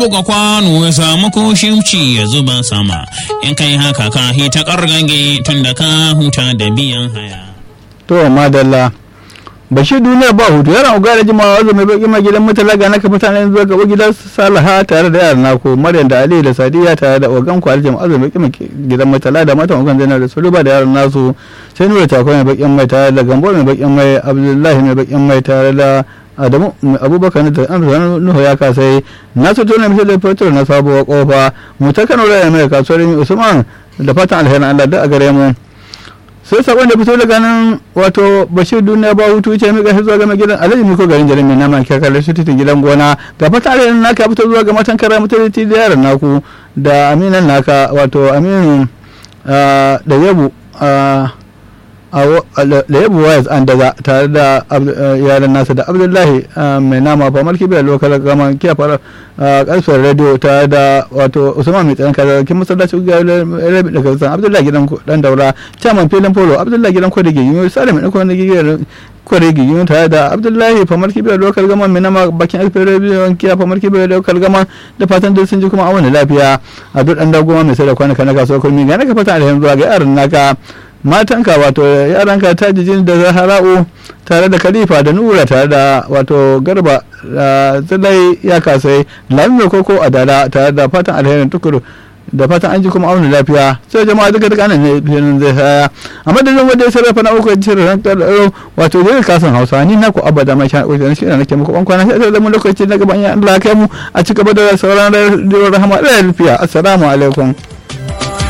buga kwano ya samu koshimci ya zuba sama in kai haka ka hita kargage tun da ka huta da biyan haya to madalla bashir duniya ba hutu yaran uga da jimawa wazo mai baki mai gidan mutala ga naka mutanen zuwa gaba gidan salaha tare da yaran nako maryam da ali da sadiya tare da ogan kwali jama'a wazo mai baki gidan mutala da matan ogan zainab da suluba da yaran nasu sai nura takwa mai bakin mai tare da gambo mai bakin mai abdullahi mai bakin mai tare da adamu abubakar da amsa nuhu ya kasai na so tona misali fetur na sabuwar kofa mu ta kano da mai kasuwar usman da fatan alherin allah da a gare mu sai sakon da fito daga nan wato bashir duniya ba hutu ce mika shi zuwa ga gidan alhaji miko garin jarin mai nama kyakar su titin gidan gona ga fata alherin naka fito zuwa ga matan kara mutunci da yaran naku da aminan naka wato aminu da yabu da yabu wayas an daga tare da yaran nasa da abdullahi mai nama famar kibiyar lokal gama kiya fara karfin radio tare da wato usman mai tsaron kaza kin masallaci ga rabi daga san abdullahi gidan dan daura chairman filin polo abdullahi gidan kwadage yunyo salim ɗan kwadage kwaregi yunyo tare da abdullahi famar kibiyar lokal gama mai nama bakin alfin radio kiya famar kibiyar lokal gama da fatan duk sun ji kuma awon lafiya a duk dan dagoma mai sai da kwanaka na kasuwar kurmi ga naka fata alhamdu zuwa ga yaran naka matanka wato yaranka ta jijin da zahara'u tare da khalifa da nura tare da wato garba zalai ya kasai lamin koko a dala tare da fatan alherin tukuru da fatan an ji kuma auna lafiya sai jama'a duka duka nan ne filin zai saya a madadin wanda ya sarrafa na uku shirin ran tsaro wato zai kasan hausa ni na ku abada mai shan ƙoƙarin shi nake muku ban kwana sai da mu lokaci na gaban ya Allah kai mu a ci gaba da sauran rahama da lafiya assalamu alaikum